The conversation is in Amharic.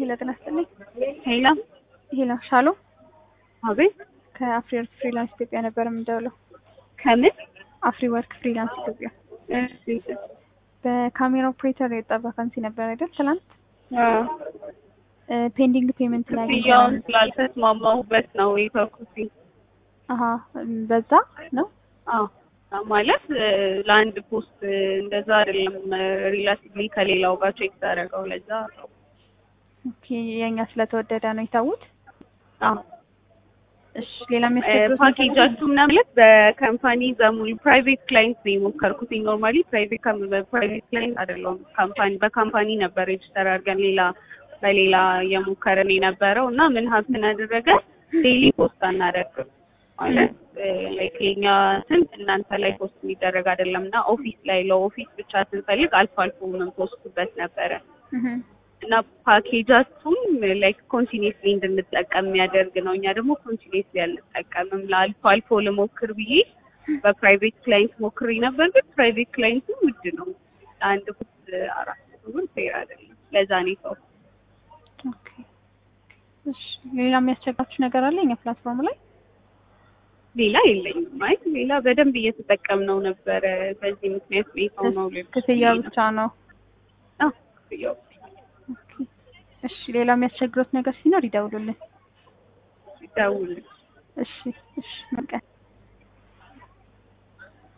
ሄሎ ጤና ይስጥልኝ። ሄላ ሄሎ ሻሎ አቤት ከአፍሪ ወርክ ፍሪላንስ ኢትዮጵያ ነበር የምንደውለው። ከምን አፍሪ ወርክ ፍሪላንስ ኢትዮጵያ እሺ በካሜራ ኦፕሬተር የወጣ ቫካንሲ ነበር አይደል? ትናንት አዎ ፔንዲንግ ፔመንት ላይ ክፍያውን ስላልተስማማሁበት ነው የተውኩት አሀ በዛ ነው። አዎ ማለት ለአንድ ፖስት እንደዛ አይደለም ሪላቲቭሊ ከሌላው ጋር ቼክ ታደረገው ለዛ ነው ኦኬ የኛ ስለተወደደ ነው የታውት። አዎ እሺ ሌላ የሚያስቸግሩት ፓኬጃችሁ ምናምን ማለት በካምፓኒ በሙሉ ፕራይቬት ክላይንት ነው የሞከርኩት። ኖርማሊ ፕራይቬት ፕራይቬት ክላይንት አይደለውም ካምፓኒ በካምፓኒ ነበር ሬጅስተር አድርገን ሌላ በሌላ እየሞከርን የነበረው እና ምን ሀብትን አደረገ ዴይሊ ፖስት አናደርግም ማለት ላይክ የኛ እንትን እናንተ ላይ ፖስት የሚደረግ አይደለም እና ኦፊስ ላይ ለኦፊስ ብቻ ስንፈልግ አልፎ አልፎ የምንፖስትበት ነበረ እና ፓኬጃችሁም ላይክ ኮንቲኒስሊ እንድንጠቀም የሚያደርግ ነው። እኛ ደግሞ ኮንቲኒስሊ አልጠቀምም። ለአልፎ አልፎ ልሞክር ብዬ በፕራይቬት ክላይንት ሞክሬ ነበር፣ ግን ፕራይቬት ክላይንቱ ውድ ነው። አንድ ፖስት አራት መቶ ብር ፌር አይደለም። ለዛ ነው ሰው ኦኬ እሺ ሌላ የሚያስቸግራችሁ ነገር አለ እኛ ፕላትፎርም ላይ? ሌላ የለኝም። ማለት ሌላ በደንብ እየተጠቀምነው ነበረ። በዚህ ምክንያት ቤታው ነው ልል ክፍያ ብቻ ነው። አዎ ክፍያው ኦኬ እሺ ሌላ የሚያስቸግሩት ነገር ሲኖር ይደውሉልን። ደውል እሺ እሺ መልካም